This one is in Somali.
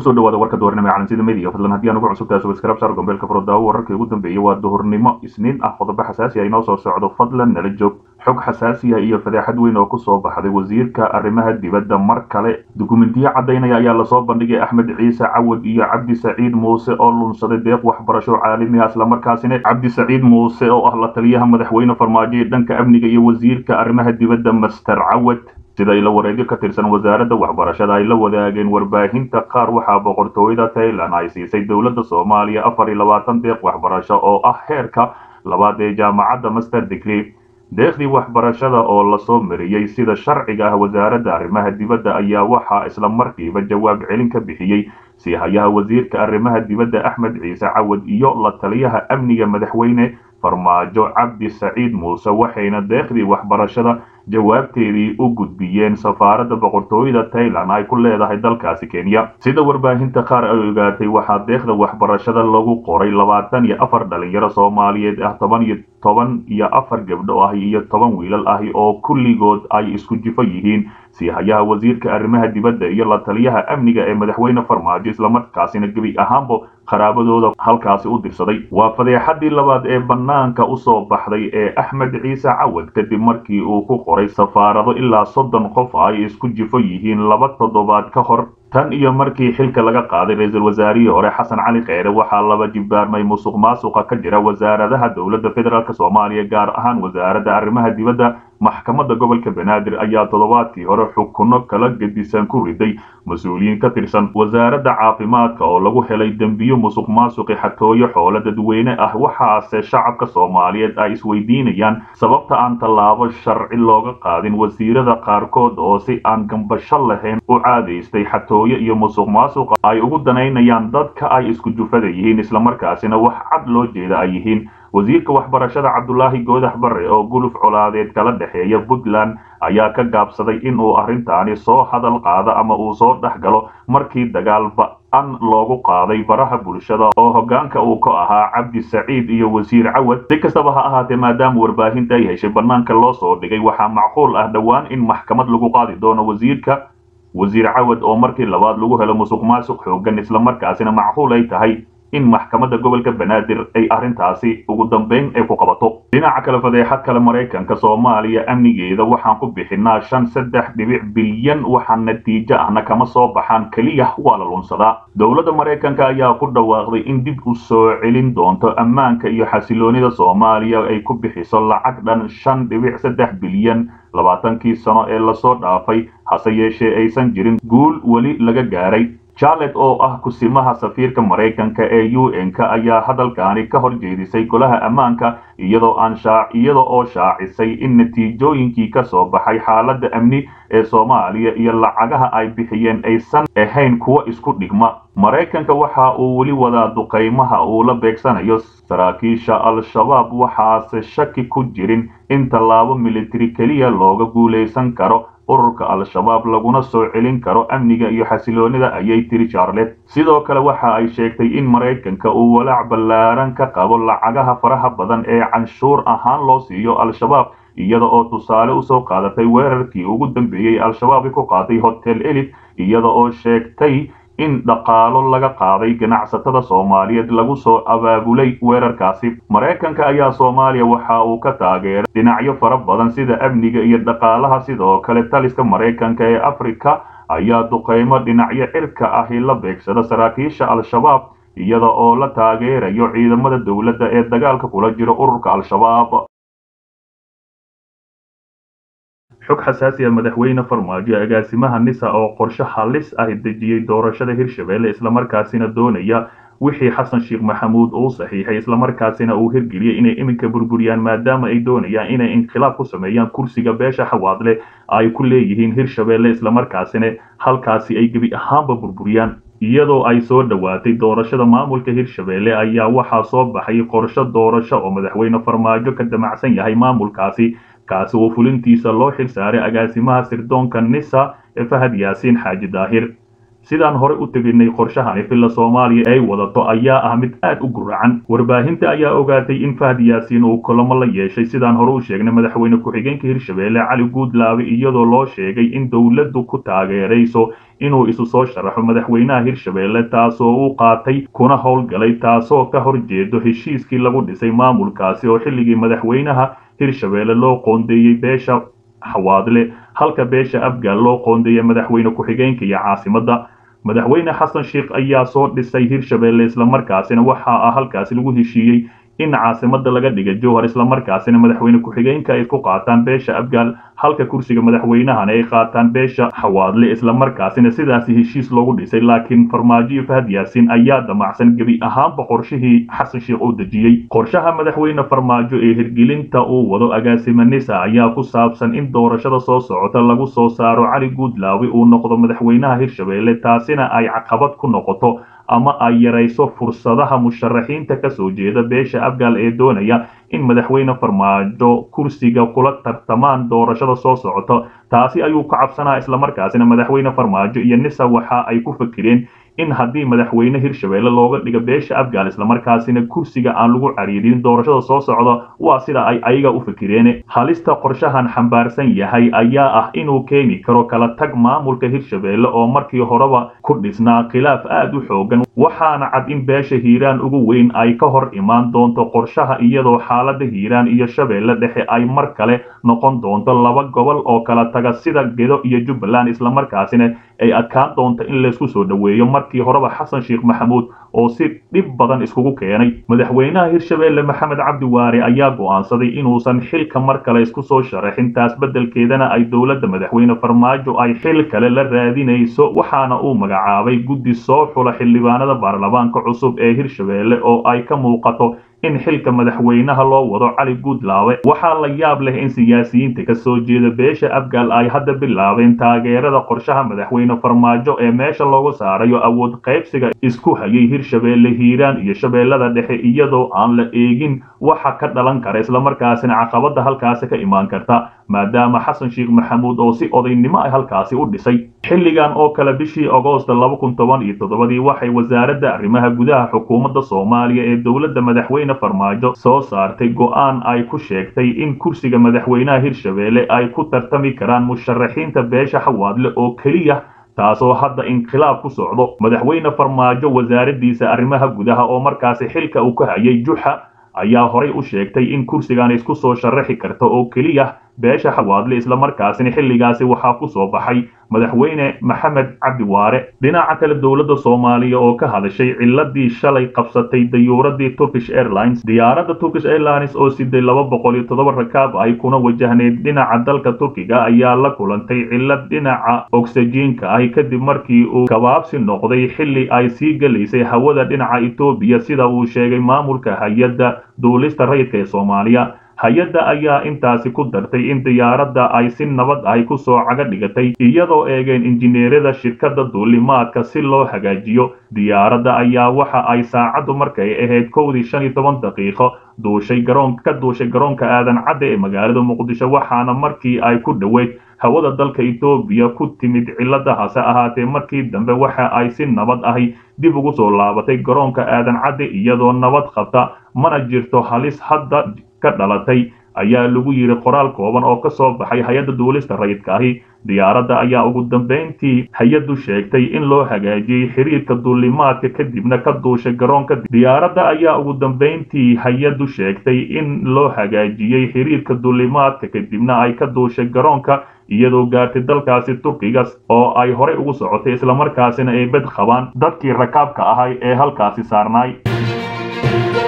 kusoo dhawaada warka duhurnimo calansida media fadlan haddii aan ugu cusubtahay subscribe saar gombeelka furdaawo wararkii ugu dambeeyey waa duhurnimo isniin ah qodobo xasaasi ah inoo soo socdo fadlan nala joog xog xasaasi ah iyo fadeexad weyn oo kusoo baxday wasiirka arrimaha dibadda mar kale dukumentiyo caddaynaya ayaa lasoo bandhigay axmed ciise cawad iyo cabdi saciid muuse oo lunsaday deeq waxbarasho caalami ah islamarkaasina cabdi saciid muuse oo ah la taliyaha madaxweyne farmaajo ee dhanka amniga iyo wasiirka arrimaha dibadda master cawad sida ila wareegyo ka tirsan wasaaradda waxbarashada ay la wadaageen warbaahinta qaar waxaa boqortooyada tailan ay siisay dowladda soomaaliya afar iyo labaatan deeq waxbarasho oo ah heerka labaad ee jaamacadda master degree deeqdii waxbarashada oo lasoo mariyey sida sharciga ah wasaaradda arrimaha dibadda ayaa waxaa isla markiiba jawaab celin ka bixiyey siihayaha wasiirka arrimaha dibadda axmed ciise cawad iyo la taliyaha amniga madaxweyne farmaajo cabdi saciid muuse waxayna deeqdii waxbarashada jawaabteedii u gudbiyeen safaaradda boqortooyada tailan ay ku leedahay dalkaasi kenya sida warbaahinta qaar ay ogaatay waxaa deeqda waxbarashada lagu qoray labaatan iyo afar dhalinyaro soomaaliyeed ah toban iyo toban iyo afar gabdho ah iyo toban wiilal ahi oo kulligood ay isku jifo yihiin siihayaha wasiirka arrimaha dibadda iyo la taliyaha amniga ee madaxweyne farmaajo islamarkaasina gebi ahaanba qaraabadooda halkaasi u dirsaday waa fadeexadii labaad ee bannaanka usoo baxday ee axmed ciise cawad kadib markii uu ku qoray safaarado ilaa soddon qof ay isku jifo yihiin laba toddobaad ka hor tan iyo markii xilka laga qaaday ra-iisul wasaarihii hore xasan cali kheyre waxaa laba jibaarmay musuq maasuqa ka jira wasaaradaha dowladda federaalk soomaaliya gaar ahaan wasaaradda arrimaha dibadda maxkamadda gobolka banaadir ayaa toddobaadkii hore xukuno kala gedisan ku riday mas-uuliyiin ka tirsan wasaaradda caafimaadka oo lagu helay dembiyo musuq maasuqi xatooyo xoolo dadweyne ah waxaase shacabka soomaaliyeed ay isweydiinayaan sababta aan tallaabo sharci looga qaadin wasiirada qaarkood oo si aan gambasho lahayn u caadaystay xatooyo iyo musuq maasuqa ay ugu danaynayaan dadka ay isku jufada yihiin islamarkaasina wax cad loo jeeda ay yihiin wasiirka waxbarashada cabdulaahi goodax barre oo guluf colaadeed kala dhexeeya puntland ayaa ka gaabsaday inuu arrintaani soo hadal qaado ama uu soo dhex galo markii dagaal ba-an loogu qaaday baraha bulshada oo hoggaanka uu ka ahaa cabdi saciid iyo wasiir cawad si kastaba ha ahaatee maadaama warbaahinta ay heshay bannaanka loo soo dhigay waxaa macquul ah dhowaan in maxkamad lagu qaadi doono wasiirka wasiir cawad oo markii labaad lagu helo musuq maasuq xoogan islamarkaasina macquul ay tahay in maxkamadda gobolka banaadir ay arrintaasi ugu dambeyn ay ku qabato dhinaca kale fadeexad kale maraykanka soomaaliya amnigeeda waxaan ku bixinaa shan saddex dhibic bilyan waxaa natiijo ahna kama soo baxaan keliya waa la lunsadaa dowladda maraykanka ayaa ku dhawaaqday in dib u soo celin doonto ammaanka iyo xasiloonida soomaaliya ay ku bixiso lacag dhan shan dhibic saddex bilyan labaatankii sano ee lasoo dhaafay hase yeeshee aysan jirin guul weli laga gaaray charlet oo ah kusimaha safiirka maraykanka ee u n-ka ayaa hadalkaani ka hor jeedisay golaha ammaanka iyadoo aan iyada oo shaacisay in natiijooyinkii ka soo baxay xaaladda amni ee soomaaliya iyo lacagaha ay bixiyeen aysan ahayn kuwo isku dhigma maraykanka waxa uu weli wadaa duqaymaha uu la beegsanayo saraakiisha al-shabaab waxaase shaki ku jirin in tallaabo militari keliya looga guulaysan karo ururka al-shabaab laguna soo celin karo amniga iyo xasiloonida ayay tiri charlet sidoo kale waxa ay sheegtay in maraykanka uu walaac ballaaran ka qabo lacagaha faraha badan ee canshuur ahaan loo siiyo al-shabaab iyada oo tusaale usoo qaadatay weerarkii ugu dambeeyey al-shabaab ku qaaday hotel elit iyada oo sheegtay in dhaqaalo laga qaaday ganacsatada soomaaliyeed lagu soo abaabulay weerarkaasi maraykanka ayaa soomaaliya waxa uu ka taageeray dhinacyo fara badan sida amniga iyo dhaqaalaha sidoo kale taliska maraykanka ee afrika ayaa duqaymo dhinacyo cirka ahi la beegsada saraakiisha al-shabaab iyada oo la taageerayo ciidamada dowladda ee dagaalka kula jiro ururka al-shabaab xog xasaasi ah madaxweyne farmaajo agaasimaha nisa oo qorshe halis ah dejiyey doorashada hirshabelle islamarkaasina doonaya wixii xasan sheekh maxamuud uu saxiixay islamarkaasina uu hirgeliyey inay iminka burburiyaan maadaama ay doonayaan inay inqilaab ku sameeyaan kursiga beesha xawaadle ay ku leeyihiin hirshabelle islamarkaasina halkaasi ay gebi ahaanba burburiyaan iyadoo ay soo dhowaatay doorashada maamulka hirshabelle ayaa waxaa soo baxay qorshe doorasho oo madaxweyne farmaajo ka damacsan yahay maamulkaasi kaasi oo fulintiisa loo xil saaray agaasimaha sirdoonka nisa ee fahad yaasiin xaaji daahir sidaan hore u teginay qorshahani villa soomaaliya ay wadato ayaa ah mid aad u guracan warbaahinta ayaa ogaatay in fahd yaasiin uu kulamo la yeeshay sidaan hore u sheegnay madaxweyne ku-xigeenka hirshabeelle cali guudlaabe iyadoo loo sheegay in dowladdu ku taageerayso inuu isu soo sharaxo madaxweynaha hirshabeelle taasoo uu qaatay kuna howlgalay taasoo ka horjeedo heshiiskii lagu dhisay maamulkaasi oo xilligii madaxweynaha hirshabeelle loo qoondeeyey beesha xawaadle halka beesha afgaal loo qoondeeyay madaxweyne ku-xigeenka iyo caasimadda madaxweyne xasan sheikh ayaa soo dhisay hirshabeelle islamarkaasina waxa ah halkaasi lagu heshiiyey in caasimada laga dhiga jowhar islamarkaasina madaxweyne ku-xigeenka ay ku qaataan beesha afgaal halka kursiga madaxweynahana ay qaataan beesha xawaadle islamarkaasina sidaasi heshiis loogu dhisay laakiin farmaajo iyo fahad yaasiin ayaa damacsan gebi ahaanba qorshihii xasan sheikh uu dejiyey qorshaha madaxweyne farmaajo ee hirgelinta uu wado agaasima nisa ayaa ku saabsan in doorashada soo socota lagu soo saaro cali guudlaawe uu noqdo madaxweynaha hirshabeelle taasina ay caqabad ku noqoto ama ay yarayso fursadaha musharaxiinta ka soo jeeda beesha afgaal ee doonaya in madaxweyne farmaajo kursiga kula tartamaan doorashada soo socota taasi ayuu ka cabsanaa islamarkaasina madaxweyne farmaajo iyo nisa waxa ay ku fakireen in haddii madaxweyne hirshabeelle looga dhigo beesha afgaal islamarkaasina kursiga aan lagu cariirin doorashada soo socda waa sida ay ayaga u fikireen halista qorshahan xambaarsan yahay ayaa ah inuu keeni karo kala tag maamulka hirshabeelle oo markii horeba ku dhisnaa khilaaf aad u xoogan waxaana cad in beesha hiiraan ugu weyn ay ka hor imaan doonto qorshaha iyadoo xaalada hiiraan iyo shabeelle dhexe ay mar kale noqon doonto laba gobol oo kala taga sida gedo iyo jubbaland islamarkaasina ay adkaan doonto in laysku soo dhoweeyo markii horeba xasan sheekh maxamuud oo si dhib badan iskugu keenay madaxweynaha hirshabeelle maxamed cabdi waare ayaa go'aansaday inuusan xilka mar kale isku soo sharaxin taas beddelkeedana ay dowladda madaxweyne farmaajo ay xil kale la raadinayso waxaana uu magacaabay guddi soo xula xildhibaanada baarlamaanka cusub ee hirshabeelle oo ay ka muuqato in xilka madaxweynaha loo wado cali guudlaawe waxaa la yaab leh in siyaasiyiinta ka soo jeeda beesha afgaal ay hadda bilaabeen taageerada qorshaha madaxweyne farmaajo ee meesha loogu saarayo awood qaybsiga isku hayay hirshabeelle hiiraan iyo shabeellada dhexe iyadoo aan la eegin waxa ka dhalan kara islamarkaasina caqabada halkaasi ka imaan karta maadaama xasan sheekh maxamuud oo si odaynimo ay halkaasi u dhisay xilligan oo kale bishii agoosta laba kun toban iyo toddobadii waxay wasaaradda arrimaha gudaha xukuumadda soomaaliya ee dowladda madaxweyne farmaajo soo saartay go'aan ay ku sheegtay in kursiga madaxweynaha hirshabeelle ay ku tartami karaan musharaxiinta beesha xawaadle oo keliya taasoo hadda inqilaab ku socdo madaxweyne farmaajo wasaaraddiisa arrimaha gudaha oo markaasi xilka uu ka hayay juxa ayaa horay u sheegtay in kursigan isku soo sharaxi karta oo keliya beesha xawaadle islamarkaasina xilligaasi waxaa ku soo baxay madaxweyne maxamed cabdi waare dhinaca kale dowladda soomaaliya oo ka hadashay ciladii shalay qabsatay dayuuradii turkish airlines diyaaradda turkish airlines oo siday laba boqol iyo toddoba rakaab ay kuna wajahneyd dhinaca dalka turkiga ayaa la kulantay cilad dhinaca ogsajiinka ahi kadib markii uu gabaabsi noqday xilli ay sii gelaysay hawada dhinaca etoobiya sida uu sheegay maamulka hay-adda duulista rayidka ee soomaaliya hay-adda ayaa intaasi ku dartay in diyaaradda ay si nabad ahi ku soo caga dhigatay iyadoo eegeen injineerada shirkadda duulimaadka si loo hagaajiyo diyaaradda ayaa waxa ay saacaddu markay ahayd kowdii shan iyo toban daqiiqo duushay garoon ka duushay garoonka aadan cadde ee magaalada muqdisho waxaana markii ay ku dhoweyd hawada dalka etoobiya ku timid cilada hase ahaatee markii dambe waxa ay si nabad ahi dib ugu soo laabatay garoonka aadan cadde iyadoo nabad qabta mana jirto halis hadda ka dhalatay ayaa lagu yidhi qoraal kooban oo ka soo baxay hay-adda duulista rayidka ahi diyaaradda ayaa ugu dambayntii hay-addu sheegtay in loo hagaajiyey xiriirka duulimaadka kadibna ka duushay garoonka diyaaradda ayaa ugu dambayntii hay-addu sheegtay in loo hagaajiyey xiriirka duulimaadka kadibna ay ka duushay garoonka iyadoo gaartay dalkaasi turkiga oo ay horey ugu socotay islamarkaasina ay bed qabaan dadkii rakaabka ahay ee halkaasi saarnaay